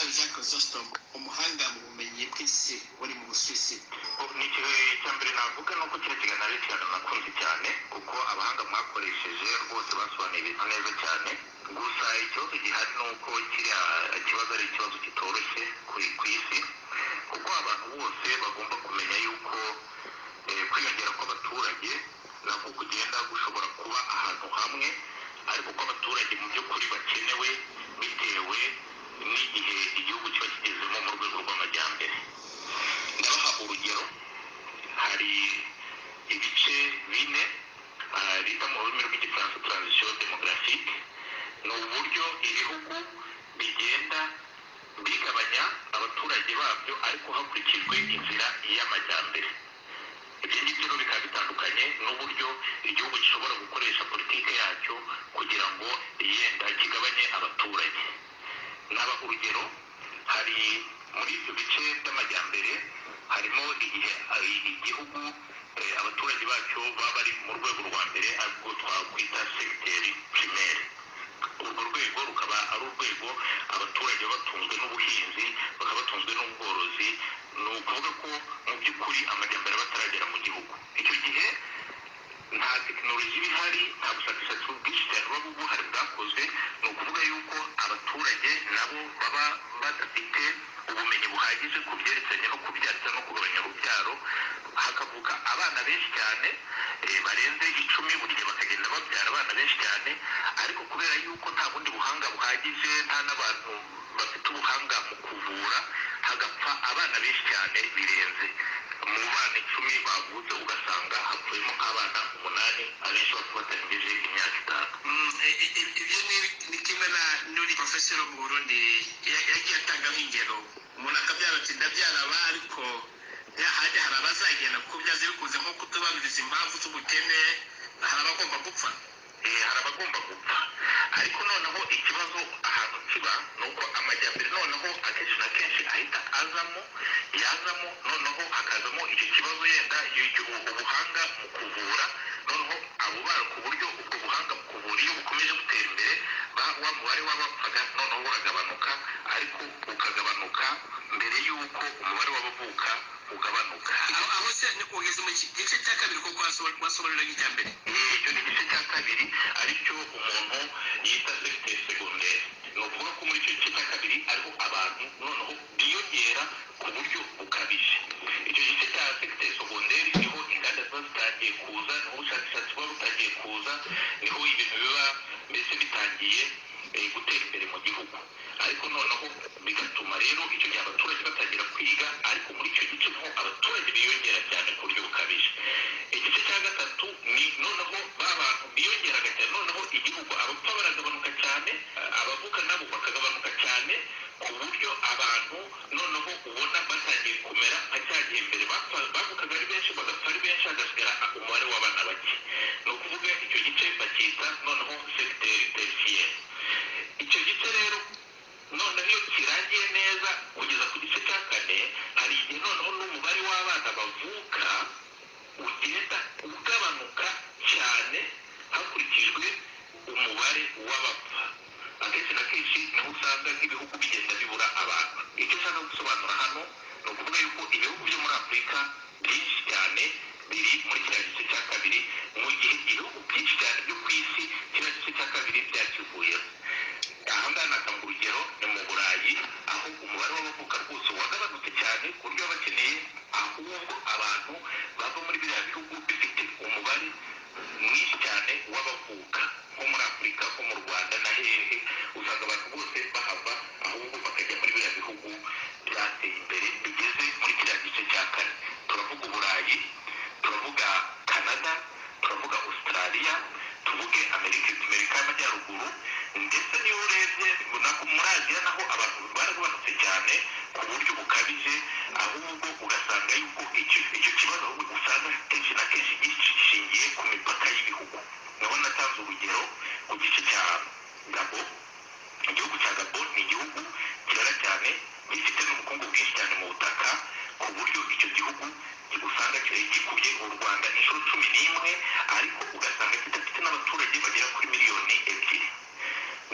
Chrysostome umuhanga mu bumenyi bw'isi wari mu Busuwisi ni ikihe cya mbere navuga ni uko kino kiganiro ari ikiganiro nakunze cyane kuko abahanga mwakoresheje rwose basobanuye ibintu neza cyane gusa ikibazo gihari ni uko kiriya kibazo ari ikibazo kitoroshye ku ku isi kuko abantu bose bagomba kumenya yuko eh, kwiyongera kw'abaturage nako kugenda gushobora kuba ahantu hamwe ariko ko abaturage mu by'ukuri bakenewe bitewe n'igihe igihugu kiba kigezemo mu rwego rw'amajyambere ndabaha urugero hari ibice bine ah, bita mu rurimi rw'igifaransa transition demographique ni uburyo ibihugu bigenda bigabanya abaturage babyo ariko hakurikijwe inzira y'amajyambere ibyo ngibyo rero bikaba bitandukanye n'uburyo igihugu gishobora gukoresha politike yacyo kugira ngo yenda kigabanye abaturage naba urugero hari muri ibyo bice by'amajyambere harimo igihe hari igihugu eh, abaturage bacyo baba bari mu rwego rwa mbere ariko twakwita segiteri pirimeri urwo rwego rukaba ari urwego abaturage baba batunzwe n'ubuhinzi bakaba batunzwe n'ubworozi ni ukuvuga ko mu by'ukuri amajyambere aba ataragera mu gihugu icyo gihe nta tekinoloji iba ihari nta bushakashatsi bwinshi cyane buba buhari bwakozwe ni ukuvuga yuko abaturage nabo baba badafite ubumenyi buhagije ku byerekeranye no kubyarira no kugabanya urubyaro hakavuka abana benshi cyane eh, barenze icumi buri gihe bakagenda babyara abana benshi cyane ariko kubera yuko nta bundi buhanga buhagije nta n'abantu bafite ubuhanga mu kuvura hagapfa abana benshi cyane birenze mu bana icumi bavutse ugasanga hapfuyemo nk'abana umunani abenshi bakaba batarengeje imyaka itanu Mm, i- i- i- ibyo ni- ni kimwe na n'uri porofesoro mu burundi ya- yagiye atangaho ingero umuntu akabyara ati ndabyara aba ariko yahajya hari abazagenda kubyaza bikunze nko kutubaniriza impamvu z'ubukene hari abagomba gupfa Eh, hari abagomba gupfa ariko noneho ikibazo ahantu kiba ni uko amajyambere noneho akenshi na kenshi ahita azamo yazamo noneho hakazamo icyo kibazo yenda y'icyo- ubu- ubuhanga mu kuvura noneho abo bara ku buryo ubwo buhanga mu kuvura iyo bukomeje gutera imbere ba- wa mubare w'abapfaga noneho uragabanuka ariko ukagabanuka mbere y'uko umubare w'abavuka ugabanuka aho aho se ni- ugeze mu ki- gice cya kabiri ko wasobanurira nk'icya mbere icyo ni igice cya kabiri aricyo umuntu yita segiteri segonderi ni ukuvuga ko muri icyo gice cya kabiri ariho abantu noneho biyongera ku buryo bukabije icyo gice cya segiteri segonderi niho inganda ziba zitangiye kuza niho ubushakashatsi buba butangiye kuza niho ibintu biba mbese bitangiye eh, gutera imbere mu gihugu ariko noneho bigatuma rero icyo gihe abaturage batangira kwiga ariko muri icyo gice niho abaturage biyongera cyane ku buryo bukabije igice cya gatatu ni noneho ba bantu biyongeraga cyane noneho igihugu abapfa baragabanuka cyane abavuka nabo bakagabanuka cyane ku buryo abantu noneho ubona batangiye kumera nka cya gihe mbere bapfa- bavukaga ari benshi bagapfa ari benshi hagasigara umubare w'abana bake ni ukuvuga icyo gice bacyita noneho segiteri terisiyeri icyo gice rero noneho iyo kirangiye neza kugeza ku gice cya kane hari igihe noneho n'umubare w'abana bavuka ugenda ugabanuka cyane hakurikijwe umubare w'abapfa akenshi na kenshi niho usanga nk'ibihugu bigenda bibura abantu icyo ushaka gusobanura hano ni ukuvuga yuko ibihugu byo muri afurika byinshi cyane biri muri kiriya gice cya kabiri mu gihe ibihugu byinshi cyane byo ku isi kiriya gice cya kabiri byakivuyeho aha ngaha natanga urugero ni mu burayi aho umubare w'abavuka rwose wagabanutse cyane ku buryo baba bakeneye ahubwo abantu bava muri biriya bihugu bifite umubare mwinshi cyane w'abavuka nko muri afurika nko mu rwanda na hehe usanga abantu bose bahava ahubwo bakajya muri biriya bihugu byateye imbere bigeze muri kiriya gice cya kane turavuga uburayi turavuga canada turavuga australia tuvuge amerika amerika y'amajyaruguru ndetse n'iyo urebye nako muri aziya naho abantu baragabanutse cyane ku buryo bukabije ahubwo ugasanga yuko icyo icyo kibazo ahubwo usanga kenshi na kenshi gishingiye ku mipaka y'ibihugu naho natanze urugero ku gice cya gabo igihugu cya gabo ni igihugu cyera cyane gifite n'ubukungu bwinshi cyane mu butaka ku buryo icyo gihugu usanga kiba gikubye u rwanda inshuro cumi n'imwe ariko ugasanga kidafite n'abaturage bagera kuri miliyoni ebyiri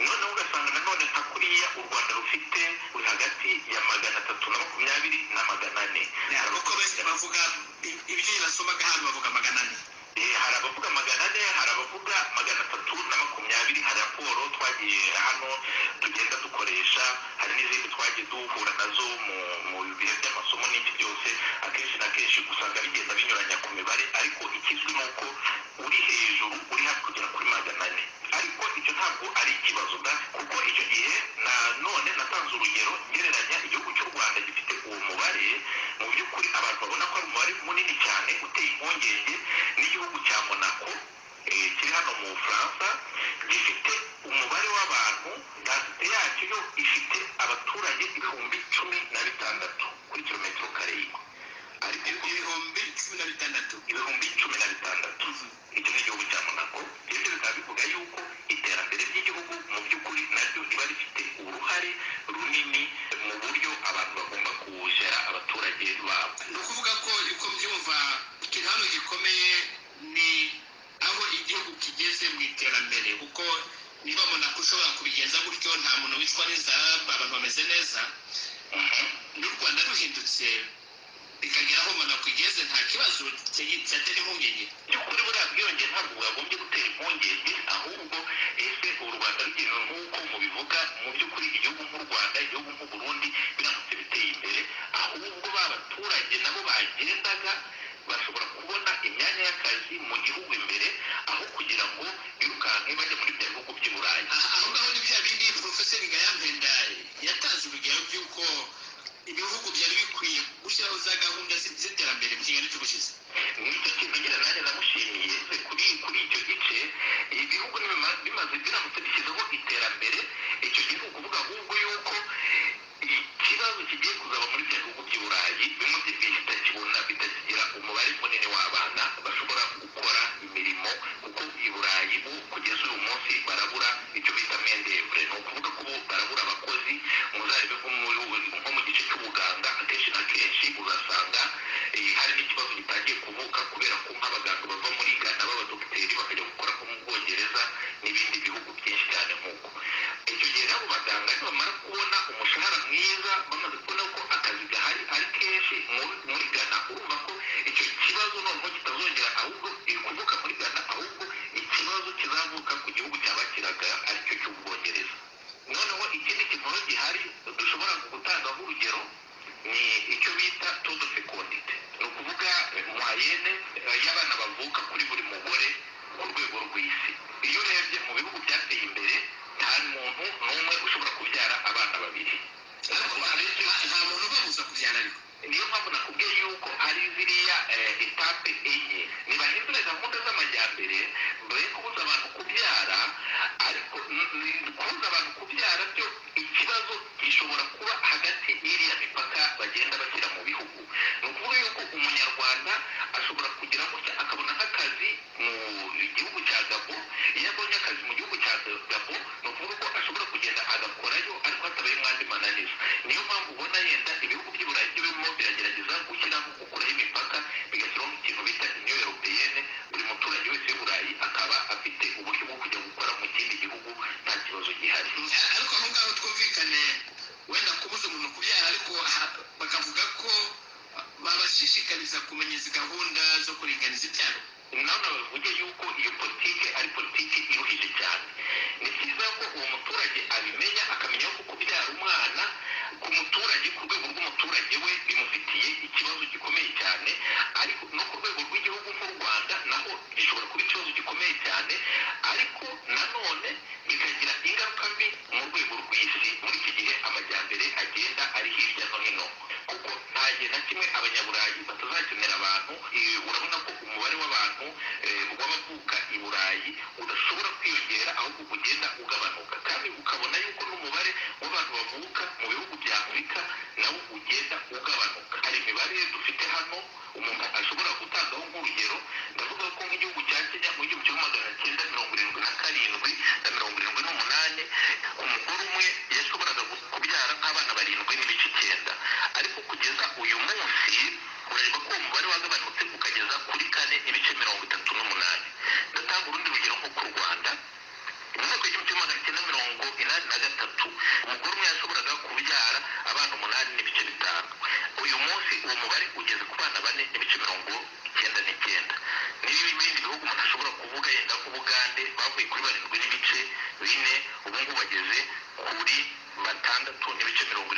noneho ugasanga nanone nanone nka kuriya u rwanda rufite ruri hagati ya magana atatu na makumyabiri na magana ane kuko benshi bavuga i- ibyo basomaga hano bavuga magana ane Eh, hari abavuga magana ane hari abavuga magana atatu na makumyabiri hari raporo twagiye hano tugenda dukoresha hari n'izindi twagiye duhura nazo mu mu bihe by'amasomo n'ibyo byose akenshi na kenshi usanga bigenda binyuranya ku mibare ariko ikizwi ni uko uri hejuru uri hafi kugera kuri magana ane ariko icyo ntabwo ari ikibazo da kuko icyo gihe na none natanze urugero ngereranya igihugu cy'u rwanda gifite uwo mubare mu by'ukuri abantu babona ko ari umubare munini cyane uteye impungenge n'igihugu cya monaco eh, kiri hano mu bufaransa gifite umubare w'abantu gasite yacyo yo ifite abaturage ibihumbi cumi na bitandatu kuri kilometero kare ariko ibihumbi cumi na bitandatu ibihumbi cumi na bitandatu icyo ni igihugu cya monaco ibyo bikaba bivuga yuko iterambere ry'igihugu mu by'ukuri naryo riba rifite uruhare runini mu buryo abantu bagomba kuwushyira abaturage babo ni ukuvuga ko uko mbyumva ikintu gikomeye ni aho igihugu kigeze mu iterambere kuko niba umuntu ushobora kubigenza gutyo nta muntu wicwa n'inzara abantu bameze neza Mhm. n'u rwanda ruhindutse bikagera aho umuntu akugeze nta kibazo cyatera impungenge by'ukuri buriya bwiyongere ntabwo bwagombye gutera impungenge ahubwo ese u rwanda rugenewe nk'uko mubivuga mu by'ukuri igihugu nk'u rwanda igihugu nk'u burundi biramutse biteye imbere ahubwo ba baturage nabo bagendaga bashobora kubona imyanya y'akazi mu gihugu imbere aho kugira ngo birukanke bajya muri bya bihugu by'i burayi aha aho ngaho ni bya bindi porofeseri gayampenda yatanze urugero by'uko ibihugu byari bikwiye gushyiraho za gahunda zi- z'iterambere mu kinyarwanda cy'ubushize nicyo kintu nyine nanjye namushimiye se kuri kuri icyo gice ibihugu nibima- bimaze biramutse bishyizeho iterambere icyo gihe ni ukuvuga ahubwo yuko ikibazo kigiye kuzaba muri bya bihugu by'i burayi bimwe bitakibona bitakigira umubare munini w'abana bashobora gukora imirimo kuko i burayi bo kugeza uyu munsi barabura icyo bita mendevure ni ukuvuga ko bo barabura abakozi muzarebe nko mu bihugu- nko mu gice cy'ubuganga akenshi na kenshi uzasanga eh, hari n'ikibazo gitangiye kuvuka kubera ko nk'abaganga bava muri gana b'abadogiteri bakajya gukora nko mu bwongereza n'ibindi bihugu byinshi cyane nk'uko icyo gihe rero abo baganga nibamara kubona umushahara mwiza bamaze kubona ko akazi gahari ari kenshi muri muri gana urumva ko icyo kibazo noneho kitazongera ahubwo eh, kuvuka muri gana ahubwo ikibazo kizavuka ku gihugu cyabakiraga aricyo cy'ubwongereza noneho ikindi kibazo gihari dushobora gutangaho urugero ni icyo bita todo fecondite ni ukuvuga eh, mwayene eh, y'abana bavuka kuri buri mugore ku rwego rw'isi iyo urebye mu bihugu byateye imbere nta muntu n'umwe ushobora kubyara abana babiri ariko abenshi ba- nta muntu ubabuza kubyara ariko niyo mpamvu nakubwiye yuko ari ziriya eh, etape enye ntibahindure gahunda z'amajyambere mbere kubuza abantu kubyara ariko n- n- kubuza abantu kubyara byo ikibazo gishobora kuba hagati y'iriya mipaka bagenda bashyira mu bihugu ni ukuvuga yuko umunyarwanda ashobora kugira gutya akabona nk'akazi mu gihugu cya gabo iyo abonye akazi mu gihugu cya gabo ni ukuvuga ko ashobora kugenda agakorayo ariko hatabaye umwandi mananiza niyo mpamvu ubona yenda ibihugu by'i burayi byo birimo biragerageza gushyiraho gukuraho imipaka bigashyiraho ikintu bita inyo europeyene buri muturage wese w'i burayi akaba afite uburyo bwo kujya gukora mu kindi gihugu nta kibazo gihari A- ariko aho ngaho twumvikane wenda kubuza umuntu kubyara ariko aha- bakavuga ko ba- babashishikariza kumenya izi gahunda zo kuringaniza ibyaro nawe bavuge yuko iyo politiki ari politiki iruhije cyane ni byiza ko uwo muturage abimenya akamenya ko kubyara umwana ku muturage ku rwego rw'umuturage we bimufitiye ikibazo gikomeye cyane ariko no ku rwego rw'igihugu nk'u rwanda naho gishobora kuba ikibazo gikomeye cyane ariko nanone bikagira ingaruka mbi mu rwego rw'isi muri iki gihe amajyambere agenda ari hirya no hino kuko nta gihe na kimwe abanyaburayi batazakenera abantu Eh, urabona ko umubare w'abantu eh, w'abavuka i burayi udashobora kwiyongera ahubwo ugenda ugabanuka kandi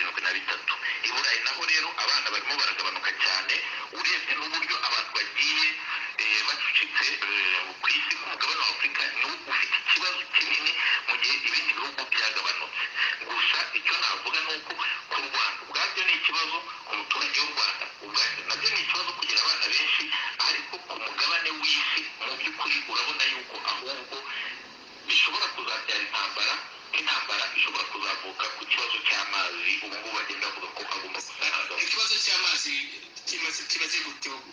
eh, naho rero abana barimo baragabanuka cyane urebye n'uburyo abantu bagiye eh, bacucitse eh, ku isi ku mugabane wa afurika niwo ufite ikibazo kinini mu gihe ibindi bihugu byagabanutse gusa icyo navuga ni uko ku rwanda ubwabyo ni ikibazo ku muturage w'u rwanda ubwabyo nabyo ni ikibazo kugira abana benshi ariko ku mugabane w'isi mu by'ukuri urabona yuko ahubwo bishobora kuzabyara intambara intambara ishobora kuzavuka ku kibazo cy'amazi ubu ngubu bagenda bavuga ko agomba gusarangamo ikibazo cy'amazi kimaze kimaze gutego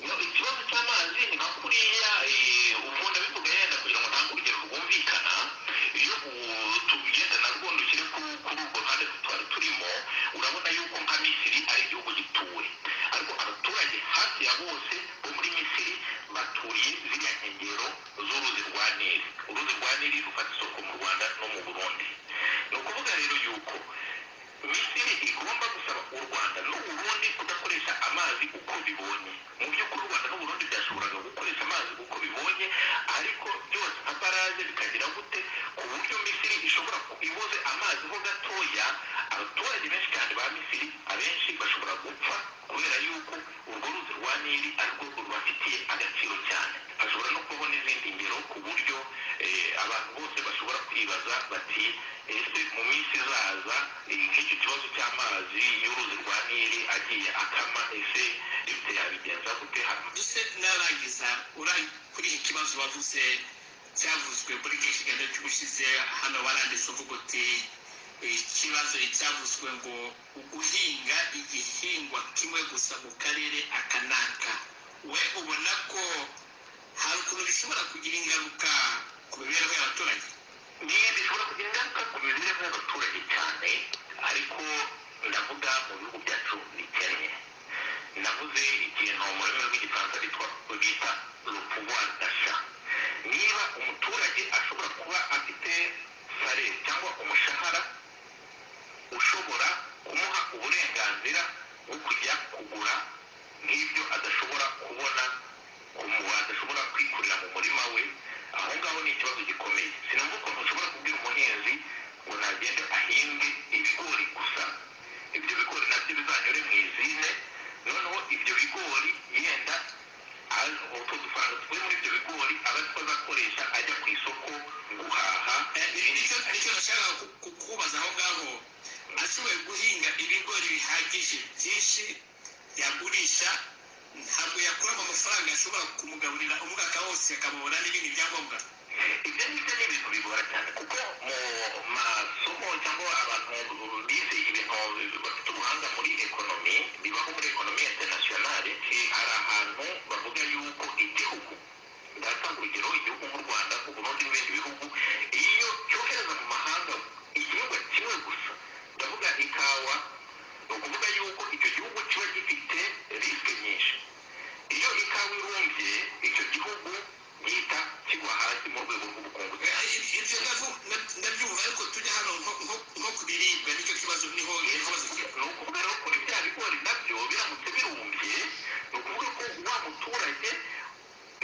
ikibazo cy'amazi ni nka kuriya eh, umuntu abivuga yenda kugira ngo ntange urugero rwumvikana iyo u- tugenda na rwo dukire ku- kuri urwo ruhande twari turimo urabona yuko nka misiri ari igihugu gituwe ariko abaturage hafi ya bose bo muri misiri baturiye ziriya nkengero z'uruzi rwa nili uruzi rwa nili rufata isoko mu rwanda no mu burundi ni ukuvuga rero yuko misiri igomba gusaba u rwanda n'uburundi kudakoresha amazi uko bibonye mu by'ukuri u rwanda n'uburundi byashoboraga gukoresha amazi uko bibonye ariko byose nka baraje bikagira gute ku buryo misiri ishobora ku- ibuze amazi ho gatoya abaturage benshi cyane ba misiri abenshi bashobora gupfa kubera yuko urwo ruzi rwa nili arirwo rubafitiye agaciro cyane hashobora no kubaho n'izindi ngero ku buryo eh, abantu bose bashobora kwibaza bati ese mu minsi izaza eh, nk'icyo kibazo cy'amazi y'uruzi rwa nili agiye akama ese ibyo yabigenza gute hano mbese narangiza uraye kuri iki kibazo wavuze cyavuzwe muri iki kiganiro cy'ubushize hano waranditse uvuga uti ikibazo cyavuzwe ngo guhinga igihingwa kimwe gusa mu karere aka n'aka we ubona ko hari ukuntu bishobora kugira ingaruka ku mibereho y'abaturage niyo bishobora kugira ingaruka ku mibereho y'abaturage cyane ariko ndavuga mu bihugu byacu bikennye navuze ikintu mu rurimi rw'igifaransa bitwa bita rupuwa dasha niba umuturage ashobora kuba afite sare cyangwa umushahara ushobora kumuha uburenganzira bwo kujya kugura nk'ibyo adashobora kubona ku mu- adashobora kwikurira mu murima we aho ngaho ni ikibazo gikomeye sinumva ukuntu ushobora kubwira umuhinzi ngo nagende ahinge ibigori gusa ibyo bigori nabyo bizanyure mu izine noneho ibyo bigori yenda azi- utwo dufaranga tuvuye muri ibyo bigori aba ari two azakoresha ajya ku isoko guhaha Eh, ibi ibindi nicyo nicyo nashakaga ku- ku- kukubaza aho ngaho ashoboye guhinga ibigori bihagije byinshi yagurisha ntabwo yakuramo amafaranga ashobora kumugaburira umwaka wose akamubona n'ibindi byangombwa ibyo ngibyo ni ibintu bigora cyane kuko mu masomo cyangwa abantu bize ibintu bafite ubuhanga muri ekonomi bibaho muri ekonomi interinasiyonari eh, hari ahantu bavuga yuko igihugu ndatanga urugero igihugu nk'u rwanda u burundi n'ibindi bihugu iyo cyohereza mu mahanga igihingwa kimwe gusa ndavuga ikawa ni ukuvuga yuko icyo gihugu kiba gifite risike nyinshi iyo ikawa irumbye icyo gihugu gihita kigwa hasi mu rwego rw'ubukungu Eh, ib- ibyo ndavu- nda- ndabyumva ariko tujya hano nko- nko- nko ku biribwa nicyo kibazo niho ikibazo ni kiri ukuvuga rero kuri bya bigori nabyo biramutse birumbye ni ukuvuga ko wa muturage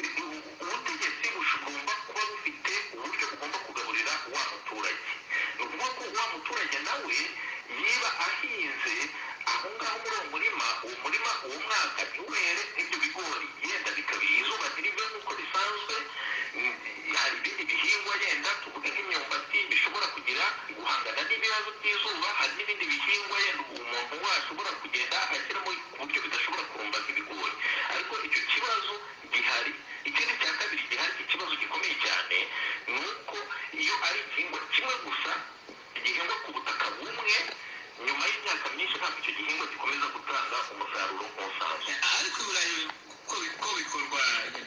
ubutegetsi bugomba kuba bufite uburyo bugomba kugaburira wa muturage ni ukuvuga ko wa muturage nawe niba ahinze aho ngaho muri uwo murima uwo murima uwo mwaka ntiwere ibyo bigori yenda bikaba izuba ntirive nk'uko bisanzwe mm, hari ibindi bihingwa yenda tuvuge nk'imyumbati bishobora kugira guhangana n'ibibazo by'izuba hari n'ibindi bihingwa yenda umuntu washobora kugenda ashyiramo ku buryo bidashobora kurumba nk'ibigori ariko icyo kibazo gihari ikindi cya kabiri gihari ikibazo gikomeye cyane ni uko iyo ari igihingwa kimwe gusa gihingwa ku butaka bumwe nyuma y'imyaka myinshi ntabwo icyo gihingwa gikomeza gutanga umusaruro nk'usanzwe Eh, ariko i burayi ko bi- ko bikorwa nabi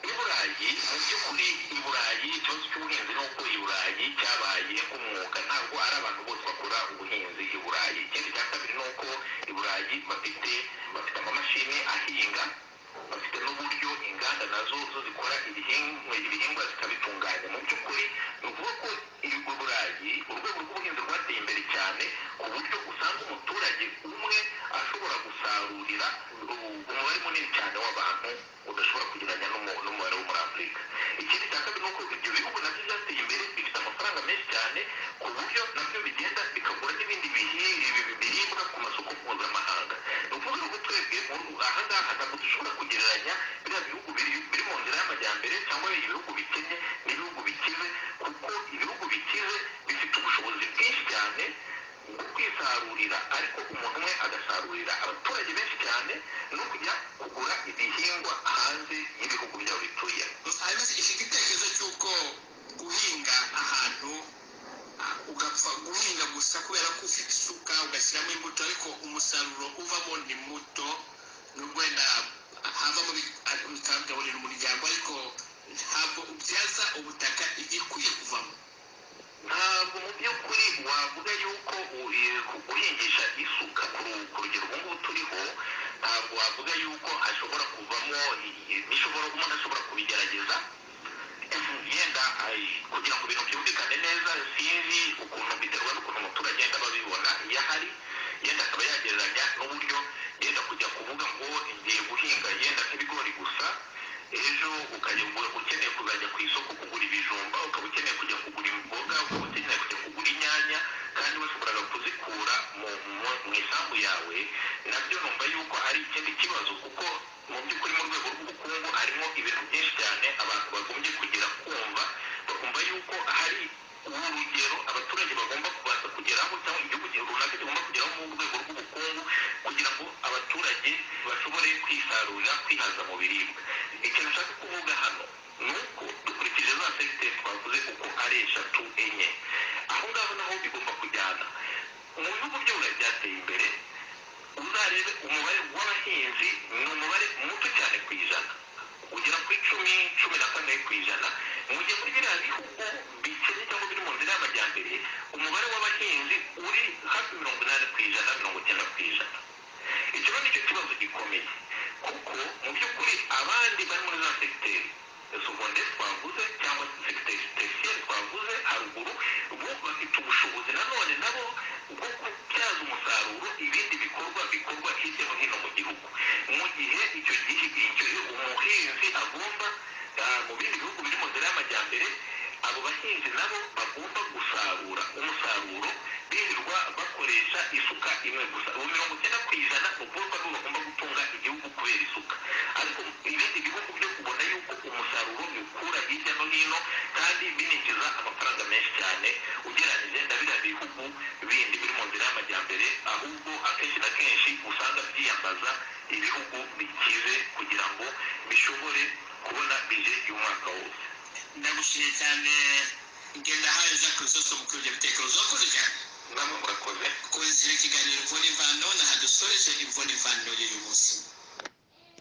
i burayi mu by'ukuri i burayi ikibazo cy'ubuhinzi ni uko i burayi cyabaye umwuga ntabwo ari abantu bose bakora ubuhinzi i burayi ikindi cya kabiri ni uko i burayi bafite bafite amamashini ahinga bafite n'uburyo inganda nazo zo zikora ibihingwa ibihingwa zikabitunganya mu by'ukuri ni ukuvuga ko i burayi urwego rw'ubuhinzi rwateye imbere cyane ku buryo usanga umuturage umwe ashobora gusarurira u- umubare munini cyane w'abantu udashobora kugereranya n'umu- n'umubare wo muri afurika ikindi cya kabiri ni uko ibyo bihugu nabyo byateye imbere bifite amafaranga menshi cyane ku buryo nabyo bigenda bikagura n'ibindi bihi- ibi- biribwa kubisarurira ariko umuntu umwe agasarurira abaturage benshi cyane no kujya kugura ibihingwa hanze y'ibihugu byabo bituyemo hanyuma ifite icyerekezo cy'uko guhinga ahantu ah, ugapfa guhinga gusa kubera ko ufite isuka ugashyiramo imbuto ariko umusaruro uvamo ni muto nubwo wenda havamo bi- ah, bikaba bigaburira umuryango ariko ntabwo ubyaza ubutaka igikwiye kuvamo ntabwo mu by'ukuri wavuga yuko u- e, guhingisha isuka ku ru- ku rugero ubu ngubu turiho ntabwo wavuga yuko hashobora kuvamo i- i- bishobora umuntu ashobora kubigerageza yenda ay- kugira ngo ibintu byumvikane neza sinzi ukuntu biterwa n'ukuntu umuturage yenda aba abibona iyo ahari yenda akaba yagereranya n'uburyo yenda kujya kuvuga ngo ngiye guhinga yenda nk'ibigori gusa ejo ukajya ugura- ukeneye kuzajya ku isoko kugura ibijumba ukaba ukeneye kujya kugura imboga ukaba ukeneye kujya kugura inyanya kandi washoboraga kuzikura mu mu- mu isambu yawe nabyo numva yuko ari ikindi kibazo kuko mu by'ukuri mu rwego rw'ubukungu harimo ibintu byinshi cyane abantu bagombye kugira kumva bakumva yuko hari urugero abaturage bagomba kubanza kugeraho cyangwa igihugu ki- runaka kigomba kugeraho mu rwego rw'ubukungu kugira ngo abaturage bashobore kwisarurira kwihaza mu biribwa ikintu nshaka kuvuga hano ni uko dukurikije za segiteri twavuze uko ari eshatu enye aho ngaho naho bigomba kujyana mu bihugu by'uburayi byateye imbere uzarebe umubare w'abahinzi ni umubare muto cyane ku ijana ugera kuri cumi cumi na kane ku ijana mu gihe muri biriya bihugu bikennye cyangwa biri mu nzira y'amajyambere umubare w'abahinzi uri hafi mirongo inani ku ijana mirongo icyenda ku ijana icyo rero nicyo kibazo gikomeye kuko mu by'ukuri abandi bari muri za segiteri seconde twavuze cyangwa segiteri tertiere twavuze haruguru bo bafite ubushobozi nanone nabo bwo kubyaza umusaruro ibindi bikorwa bikorwa hirya no hino mu gihugu mu gihe icyo gihe icyo gihe umuhinzi agomba ah, mu bindi bihugu biri mu nzira y'amajyambere abo bahinzi nabo bagomba gusarura umusaruro birirwa bakoresha isuka imwe gusa ubu mirongo icyenda ku ijana ni ukuvuga ko bagomba gutunga igihugu kubera isuka ariko ibindi bihugu byo kubona yuko umusaruro biwukura hirya no hino kandi bininjiza amafaranga menshi cyane ugereranyije na biriya bihugu bindi biri mu nzira y'amajyambere ahubwo akenshi na kenshi usanga byiyambaza ibihugu bikize kugira ngo bishobore kubona bije y'umwaka wose ndagushimiye cyane ngenda hayo jacques zose mu kuri ibyo bitekerezo wakoze cyane namwe murakoze kuzira ikiganiro imvura imvano naha dusoreje imvura imvano y'uyu munsi